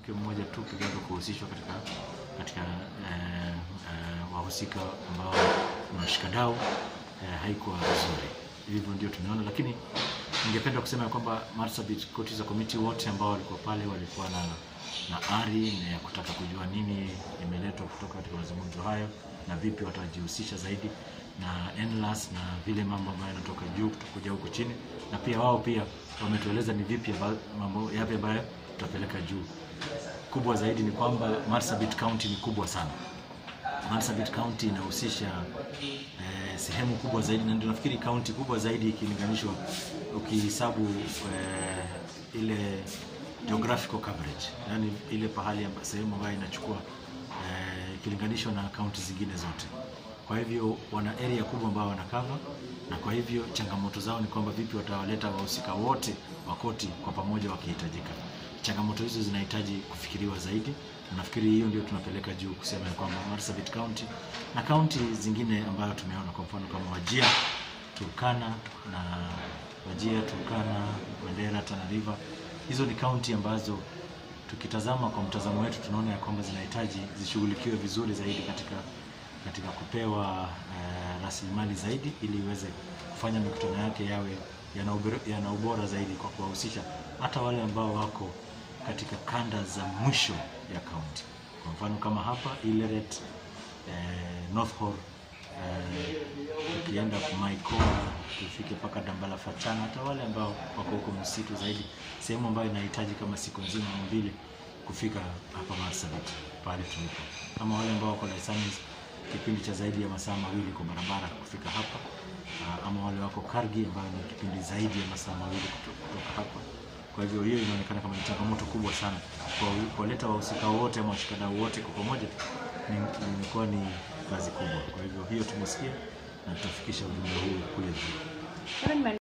mwanamke mmoja tu peke yake kuhusishwa katika katika eh, eh, wahusika ambao ni washikadau eh, haikuwa vizuri. Hivyo ndio tumeona, lakini ningependa kusema ya kwamba Marsabit Court Committee wote ambao walikuwa pale walikuwa na na ari na ya kutaka kujua nini imeletwa kutoka katika mazungumzo hayo na vipi watajihusisha zaidi na NLAS na vile mambo ambayo yanatoka juu kuja huku chini, na pia wao pia wametueleza ni vipi amba- mambo yapi ambayo tutapeleka juu. Kubwa zaidi ni kwamba Marsabit County ni kubwa sana. Marsabit County inahusisha eh, sehemu kubwa zaidi, na ndio nafikiri kaunti kubwa zaidi ikilinganishwa ukihesabu eh, ile geographical coverage, yani ile pahali amba, sehemu ambayo inachukua eh, ikilinganishwa na kaunti zingine zote. Kwa hivyo wana area kubwa ambayo wanakava, na kwa hivyo changamoto zao ni kwamba vipi watawaleta wahusika wote wa koti kwa pamoja wakihitajika. Changamoto hizo zinahitaji kufikiriwa zaidi, na nafikiri hiyo ndio tunapeleka juu kusema ya kwamba Marsabit County na kaunti zingine ambayo tumeona, kwa mfano kama Wajia, Turkana na Wajia, Turkana, Mandera, Tana River, hizo ni kaunti ambazo tukitazama kwa mtazamo wetu tunaona ya kwamba zinahitaji zishughulikiwe vizuri zaidi katika katika kupewa eh, rasilimali zaidi ili iweze kufanya mikutano yake yawe yana ubora, yana ubora zaidi kwa kuwahusisha hata wale ambao wako katika kanda za mwisho ya kaunti. Kwa mfano kama hapa Ileret, eh, North Horr, eh, tukienda Maikoa tufike mpaka Dambala Fachana, hata wale ambao wako huko msitu zaidi, sehemu ambayo inahitaji kama siku nzima au mbili kufika hapa Marsabit pale tulipo, ama wale ambao wako Dar es Salaam kipindi cha zaidi ya masaa mawili kwa barabara kufika hapa, ah, ama wale wako Kargi ambayo ni kipindi zaidi ya masaa mawili kuto- kutoka hapa. Kwa hivyo hiyo inaonekana kama ni changamoto kubwa sana kwa kuwaleta wahusika wote ama washikadau wote kwa pamoja, ni- imekuwa ni kazi kubwa. Kwa hivyo hiyo tumesikia na tutafikisha ujumbe huu kule juu. Kevin,